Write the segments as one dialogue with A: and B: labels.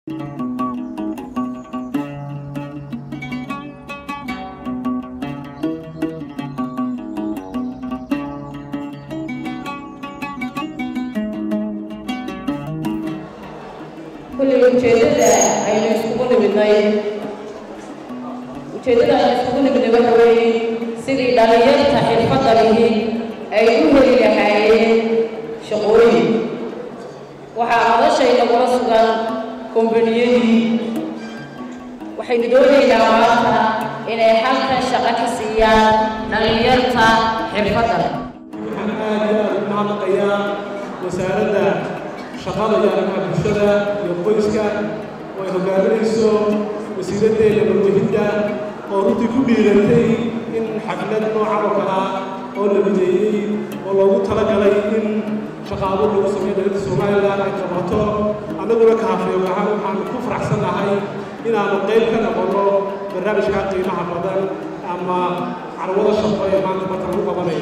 A: kulli ujeeddada aynu iskugu nimidnay ujeeddada aynu iskugu nimidnay waxa weeye sidii dhallinyarta xirfadda lihi ay u heli lahaayeen shaqooyin waxaa madashayda kula sugan kombaniyadii waxaynu doonaynaa maanta inay halkan shaqo ka siiyaan dhallinyarta xirfadda leh
B: waxaan aad iyo aad u mahadnaqayaa wasaaradda shaqada iyo arrimaha bulshada iyo qoyska oo ay hogaaminayso wasiiraddeeda warwahinta oo runtii ku dhiiratay in xaflad noocan oo kale ah oo la mideeyey oo loogu talagalay in shaqaabo lagu sameeyo dowladda somalilan ay qabato annaguna kaafeeg ahaan waxaanu ku faraxsannahay inaanu qayb ka noqonno barnaamijka qiimaha badan ama carwada shaqo ee maanta marka lagu qabanayo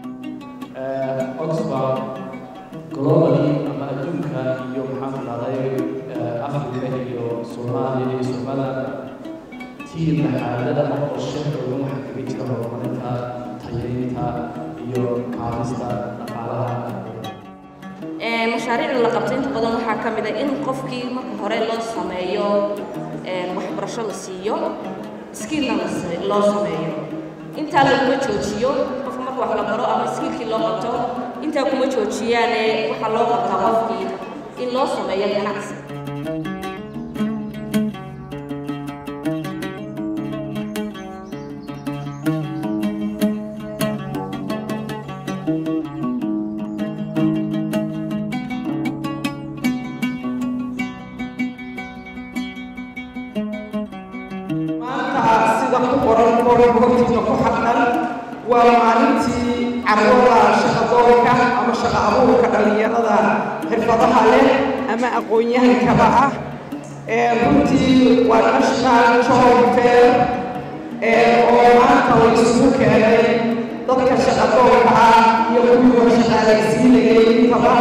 C: oxford globally ama adduunka iyo maxaan dhahday africa iyo soomaaliya iyo somaliland tiimka xaalada qorshe xoogan waxaa kaga jira horumarinta tayeynta iyo kaabista dhaqaalaha
D: mashaariicda la qabto inta badan waxaa ka mid a in qofkii marka hore loo sameeyo waxbarasho la siiyo skillna loo sameeyo intaa laguma joojiyo qofka marka wax la baro ama skillkii loo qabto intaa kuma joojiyaane waxaa loo qabtaa qofkii in loo sameeyo ganacsi
E: maanta sida ku qoran qoran hortiina ku xaqan waa maalintii carwada shaqadoonka ama shaqa abuurka dhallinyarada xirfadaha leh ama aqoon-yahankaba ah runtii waa national job fair oo maanta la isugu keenay dadka shaqadoonka ah iyo kuwiioo shaqaalaysiinayay intaba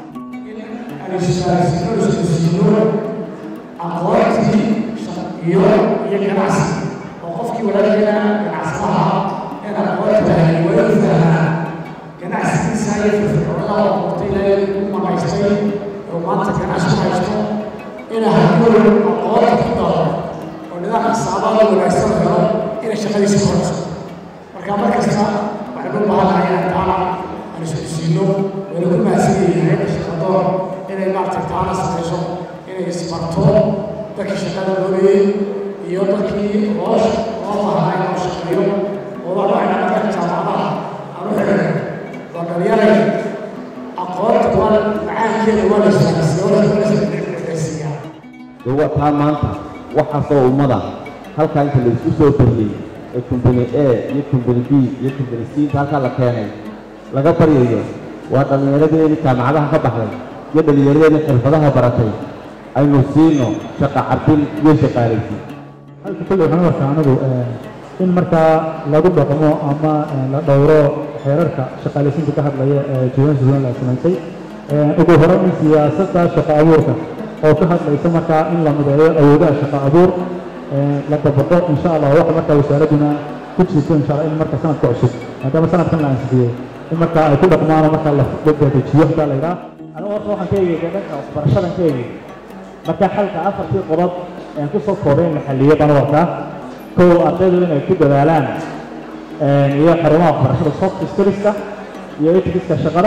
F: aqoontii iyo iyo ganacsi oo qofkii walaalkeena ganacsadaha in aqoonta lahay waa u fahmaa ganacsigiisa iyo firfircoonada oo qortay ilaahay u maqaystay oo maanta ganacsi ku haysto ina hadduu aqoonta ku daro oo nidaam xisaabaada wanaagsan helo inay shaqadiisa korayso marka mar kasta waxaynu u baahanahay inaan taana aan isku siino wayna ku mahadsan yihiin hayadda shaqadoon inay maaragtay taana samayso inay isbarto dadkii shaqada doonayey iyo dadkii loo loo baahnaa in loo shaqeeyo oo waa waxay naga jaamacadaha aan u xidhay waa dhalinyaray aqoonta waa macaankeeda waa la shaqaysiiya waa la shaqaysiiyaa
G: dee waa taa maanta waxaasoo ummada halkaa inta la isku soo bariyey ee kumbani a iyo kumbani b iyo kumbani c inta halkaa la keenay laga baryayo waa dhallinyaradeedii jaamacadaha ka baxday iyo dhallinyaradeedii xirfadaha baratay aynu siino shaqa carbin iyo shaqaalaysiin
H: halka kulle waxaan u arkaa anigu in markaa lagu dhaqmo ama la dhowro xeerarka shaqaalaysiinta ka hadlaya ee jawaan suulan la samaysay ugu hore in siyaasadda shaqa abuurka oo ka hadlaysa markaa in la mideeyo awoodaha shaqa abuur la dabaqo insha allah waxa markaa wasaaradduna ku jirto insha allah in marka sanadka cusub maadaama sanadkan la ansixiyey in markaa ay ku dhaqmaan oo markaa la dedejiyo hadaa la yidhaha anigu horta waxaan ka eegay dhanka waxbarashadan ka eegay marka xalka afartii qodob aan ku soo koobay in la xalliyo baan warkaa kow ardaydu inay ku dadaalaan iyo xarumaha waxbarashada soft skillska iyo etikiska shaqada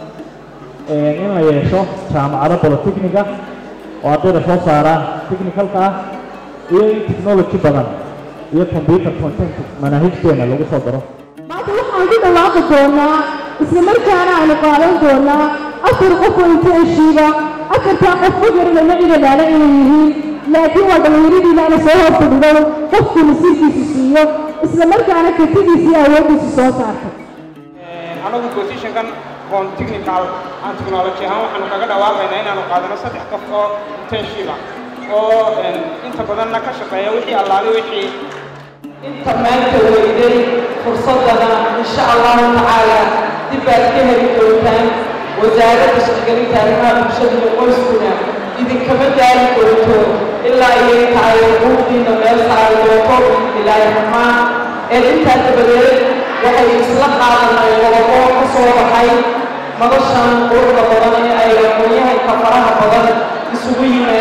H: in la yeesho jaamacado bolotechniga oo ardayda soo saara technicalka ah iyo in technology badan iyo computer content manaahijteena lagu soo daro
I: maanta waxaan ku dhawaaqi doonaa isla markaana aynu qaadan doonaa afar qof oo intenshiiba afartaa qof ma garanayno cidadaana inay yihiin laakiin waa dhallinyaradiina ana soo hor fadhido qofku nasiibkiisa siiyo isla markaana kartidiisa iyo awooddiisa soo saartay
J: anagu positionkan on technical and technology ahaan waxaanu kaga dhawaaqaynaa inaanu qaadano saddex qof oo intensiva oo inta badanna ka shaqeeya wixii allaale wixii
E: inta maanta weyday fursadana insha allahu tacaala dib baad ka heli doontaan wasaaradda shaqgelinta arrimaha bulshada iyo qoyskuna idinkama daari doonto ilaa iyo inta ay xuquuqdiina meel saari doonto ilaahi raxmaan ee intaa dabadeed waxay isla qaadanay qodobo ka soo baxay madashan quruxda badan ee ay aqoonyahanka faraha badan isugu yimaad